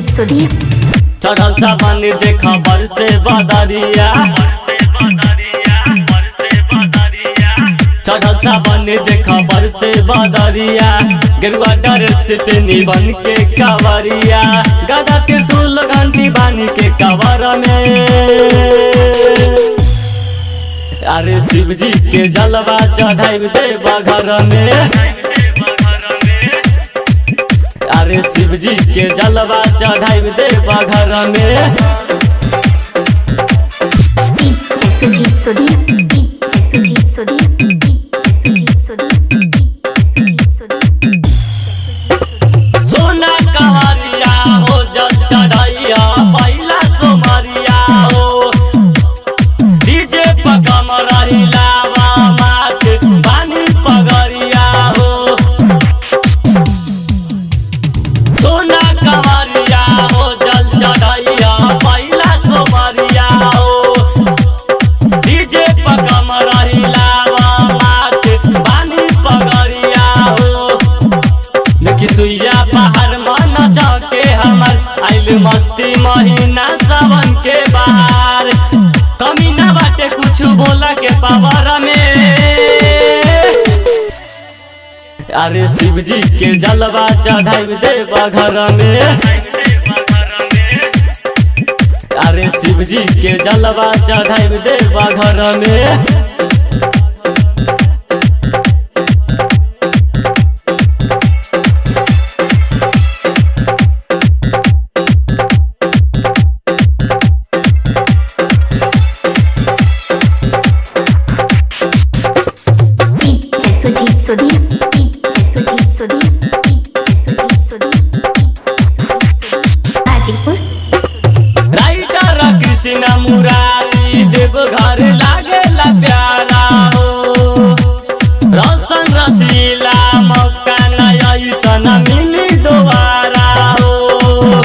सुधीर चढ़ल सावन देखा बरसे बदरिया चढ़ल सावन देखा बरसे बदरिया गेरुआ ड्रेस पे निबन के कावरिया गदा के सुल घंटी बानी के कवर में अरे शिव जी के जलवा चढ़ाई देवा घर में अरे शिव जी के जलवा चढ़ाई देवा घर में DJ Sujeet Sudhir DJ Sujeet Sudhir DJ Sujeet Sudhir DJ Sujeet Sudhir सोना कवरिया हो जल चढ़ैया पहिला सोमरिया हो डीजे पकम रहिला मात बानी पगरिया हो सोना कवरिया हो जल चढ़ैया पहिला सोमरिया हो डीजे पकम रहिला मात बानी पगरिया हो देखी सुइया बाहर मन जाके हमर आइल मस्ती महीना सावन के बाहर कमी ना बाटे कुछ बोला के पावर में अरे शिव जी के जलवा चढ़ाई देवा घर में अरे शिव जी के जलवा चढ़ाई देवा घर में DJ Sujeet Sudhir DJ Sujeet Sudhir DJ Sujeet Sudhir Hajipur writer Krishna Murari देव घर लागेला प्यारा हो रसन रसीला मौका नया ऐसन मिली दोबारा हो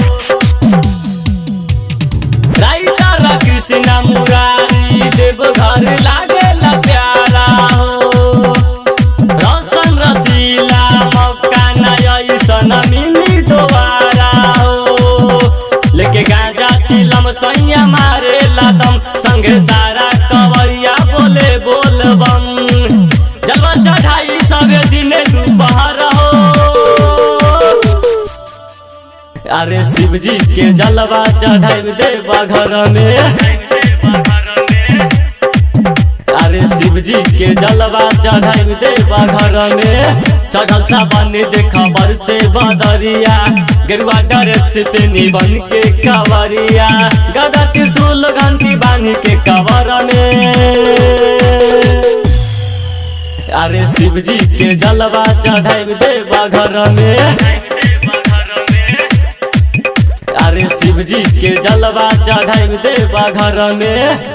राइटर कृष्ण मुरारी देव घर लागेला प्यारा हो रसन रसीला मौका नया ऐसन मिली दोबारा हो लेके गांजा चिलम सैया मारे लादम संगे सारा कवरिया बोले बोल बम जलवा चढ़ाई सबे दिने दोपहर हो अरे शिव जी के जलवा चढ़ाई देवा घर में अरे शिव जी के जलवा चढ़ाई देवा घर में चढ़ल सावन देखा बरसे बदरिया गेरुआ ड्रेस पे निबन के कवरिया गदा के सुल घंटी बानी के कवर में अरे शिव जी के जलवा चढ़ाई देवा घर में अरे शिव जी के जलवा चढ़ाई देवा घर में